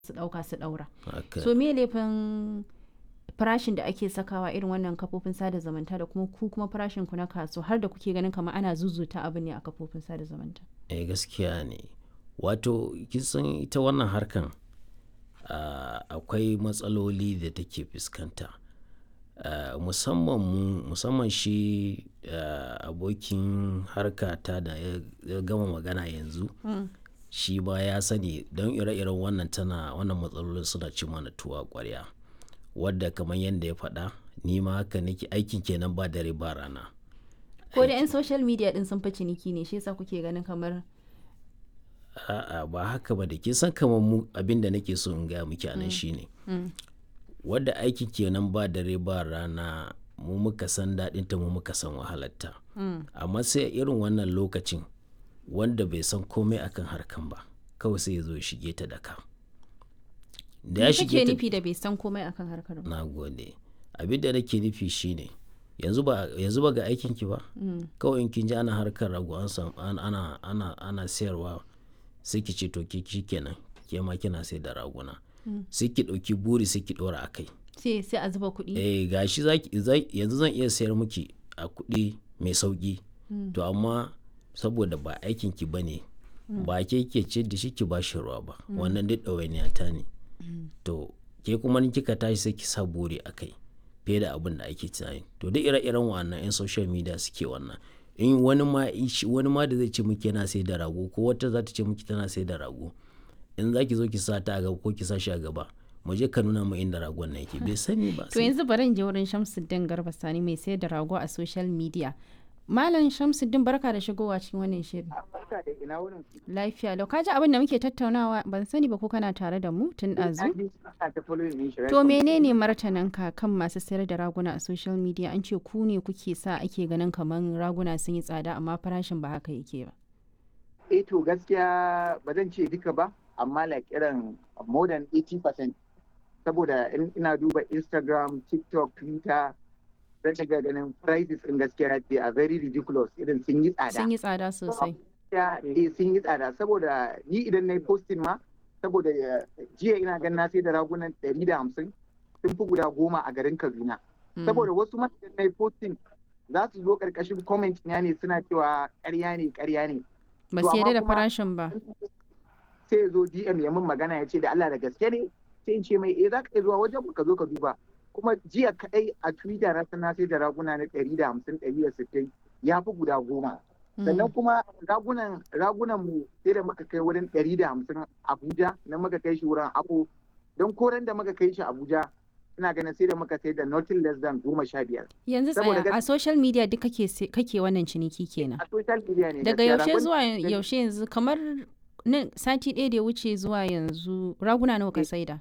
su ɗauka su ɗaura haka so me laifin farashin da ake sakawa irin wannan kafofin sada zumunta da kuma ku kuma farashin ku na kaso har da kuke ganin kamar ana zuzuta abu ne a kafofin sada zumunta eh gaskiya ne wato kisan ita wannan harkan ah, akwai matsaloli da take fuskanta Ah, musamman mu musamman shi ah, abokin harka ta da ya ya gama magana yanzu shi ba ya sani don ire-iren wannan tana wannan matsalolin suna ci mana tuwa kwarya wadda kamar yadda ya faɗa ni ma haka nake aikin kenan ba dare ba rana ko da 'yan social media din sun fi ciniki ne shi yasa kuke ganin kamar a'a ba haka ba da kin san kamar mu abin da nake so in gaya miki anan shine wadda aiki kenan ba dare ba rana mu muka san daɗinta mu muka san wahalarta amma sai a irin wannan lokacin wanda bai san komai akan harkan ba kawai sai ya zo ya shige ta da ka da ya me shige kake ta nufi da bai san komai akan harkar ba na gode abin da nake nufi shine yanzu ba yanzu ba ga aikin ki ba kawai in kin ji ana harkar rago an sam an- ana ana ana sayarwa sai ki ce to ki kenan ke ma kina sai da raguna sai ki dauki buri sai ki dora akai sai sai a zuba kuɗi eh gashi zaki za- yanzu zan iya sayar miki a kuɗi mai sauki to amma saboda ba aikin ki bane ba ke ke ce da shi ki ba shi ruwa ba wannan duk ɗawainiya ta ne to ke kuma in kika tashi sai ki sa buri a kai fiye da abin da ake tunani to duk ire-iren wannan 'yan social media suke wannan in wani ma ishi- wani ma da zai ce miki yana sai da rago ko wata za ta ce miki tana sai da rago in za ki zo ki sa ta a gaba ko ki sa shi a gaba mu je ka nuna mu inda ragon na yake bai sani ba to yanzu bari in je wurin Shamsuddin Garba Sani mai sayar da rago a social media Malam Shamsuddin barka da shigowa cikin wannan shirin barka da ina wurin ku. lafiya lau kaji abin da muke tattaunawa ban sani ba ko kana tare da mu tun Na ɗazu ji ana ta following din shi, right to from- menene martananka kan masu sayar da raguna a social media an ce ku ne kuke sa ake ganin kamar raguna sun yi tsada amma farashin ba haka yake ba Eh to gaskiya ba zan ce duka ba, amma like irin more than 80% saboda in ina duba Instagram, TikTok, Twitter, zan shiga ganin prices in gaskiya they are very ridiculous irin sun yi tsada. sun yi tsada sosai Ya eh sun yi tsada saboda ni idan na yi posting ma saboda eh, jiya ina ganin na sai da ragunan 150 sun fi guda goma a garin Kaduna. Mm. saboda wasu ma idan na yi posting za su zo karkashin comment na ne suna cewa ƙarya ne ƙarya ne ba to su yarda amma da kuma- farashin ba sai ya zo DM ya min magana ya ce da Allah da gaske ne sai in ce mai eh za ka iya zuwa wajen mu ka zo ka duba kuma jiya kadai a Twitter na sana sai da raguna na 150 160 ya fi guda goma sannan kuma ragunan ragunan mu sai da muka kai wurin 150 Abuja na muka kai shi wurin Abu don koren da muka kai shi Abuja ina ganin sai da muka sai da nothing less than goma sha biyar yanzu saboda tsaya a gas- social media duk kake se- kake wannan ciniki kenan a social media ne daga gaskiya. yaushe Ragun- zuwa yaushe yanzu kamar nan sati ɗaya da ya wuce zuwa yanzu raguna nawa ka Eh. saida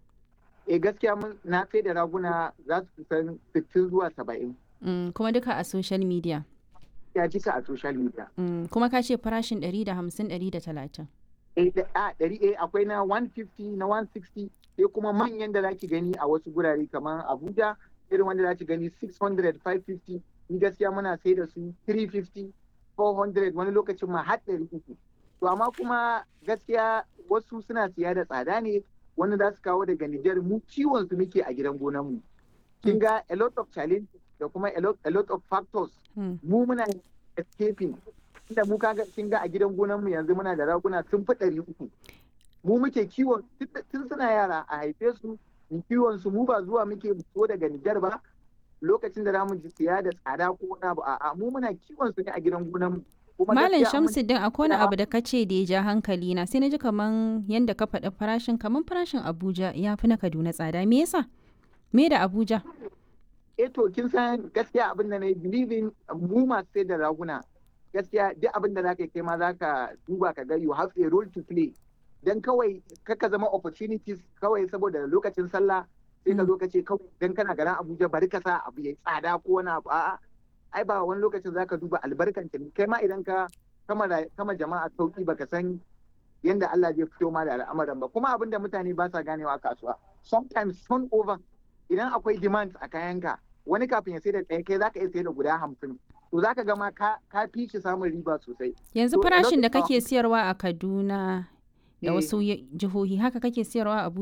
eh gaskiya mun na sai da raguna za su kusan 60 zuwa 70 Mm, kuma duka a social media ya cika a social media Mm, kuma ka ce farashin 150 130 eh da- a ɗari eh akwai na 150 na 160 sai kuma manyan da zaki gani a wasu gurare kamar Abuja irin wanda zaki gani 600 550 ni gaskiya muna sai da su 350 400 wani lokacin ma har 300 to amma kuma gaskiya wasu suna siya da tsada ne wani za su kawo daga Nijar mu kiwon su muke a gidan gonan mu kin ga a lot of challenges da kuma a lot, a lot of factors Mm. mu muna escaping inda mu kaga kin ga a gidan gonan mu yanzu muna da raguna sun fi ɗari uku mu muke kiwon tun- tun suna yara a haife su mu kiwon su mu ba zuwa muke so daga Nijar ba lokacin da zamu ji siya da tsada ko wani abu a'a mu muna kiwon su ne a gidan gonan mu Kuma Malam gaskiya mun- Shamsuddin akwai wani Na'am. abu da ka ce da ya ja hankali na sai na ji kaman yanda ka faɗi farashin kaman farashin Abuja ya fi na Kaduna tsada me yasa me da Abuja eh to kin san gaskiya abin da na yi believing mu masu sai da raguna gaskiya duk abin da zaka yi kai ma zaka duba ka ga you have a role to play dan kawai kaka zama opportunities kawai saboda lokacin sallah sai ka zo ka ce kawai dan kana garin Abuja bari ka sa abu yayi tsada ko wani abu a'a ai ba wani lokacin zaka duba albarkan ta kai ma idan ka kama ra- kama jama'a sauki baka san yanda Allah zai fito ma da al'amuran ba kuma abin da mutane ba sa ganewa a kasuwa sometimes turnover idan akwai demand a kayanka wani kafin ya sai da ɗaya kai zaka iya sai da guda hamsin to zaka ga ma ka ka fi shi samun riba sosai yanzu To, a farashin da lokacin- kake siyarwa a Kaduna da Eh. wasu jihohi haka kake siyarwa a Abuja